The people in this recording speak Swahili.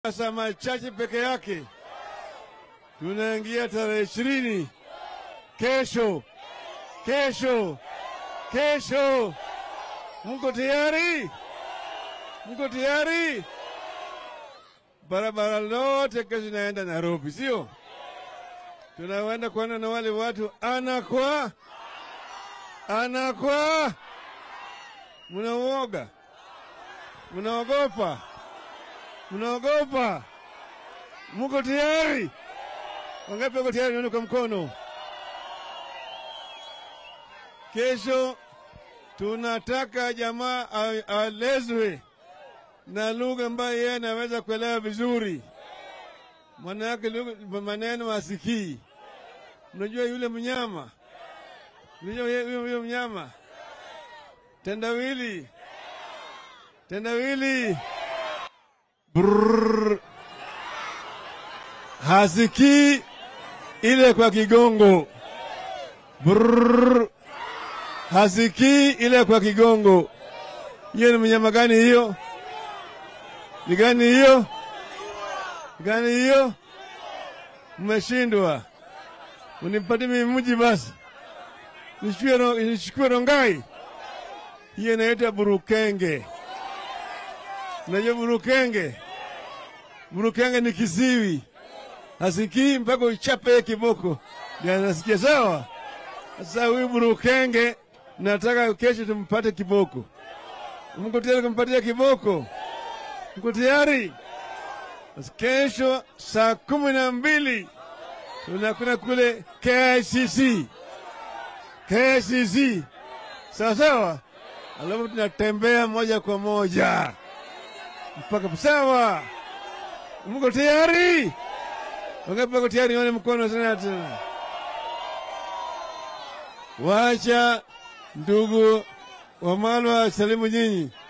Sasa machache peke yake tunaingia tarehe ishirini kesho, kesho, kesho. Mko tayari? Mko tayari? Barabara lote kesho inaenda Nairobi, sio? Tunaenda kuona na wale watu ana kwa ana kwa. Mnauoga? Mnaogopa? Mnaogopa? Mko tayari? Wangapi wako tayari? Nione kwa mkono. Kesho tunataka jamaa a- aelezwe na lugha ambayo yeye anaweza kuelewa vizuri, maana yake lugha- maneno asikii. Unajua yule mnyama, unajua ye- huyo huyo mnyama tendawili, tendawili Brrr. hasikii ile kwa kigongo Brrr. hasikii ile kwa kigongo. Hiyo ni mnyama gani hiyo? Ni gani hiyo? Ni gani hiyo? Mmeshindwa, unipatie mimi mji basi, nichukue ro- nichukue Rongai. Hiyo inaitwa burukenge. Unajua burukenge? Burukenge ni kisiwi, hasikii mpaka uchape kiboko ndio anasikia. Sawa. Sasa huyu burukenge nataka kesho tumpate kiboko. Mko tayari kumpatia kiboko? Mko tayari? Basi kesho saa kumi na mbili tunakwenda kule KICC, KICC, sawa sawa, alafu tunatembea moja kwa moja mpaka sawa. Mko tayari? Wangapi wako tayari? Nione mkono tena tena. Wacha ndugu Wamalwa salimu nyinyi.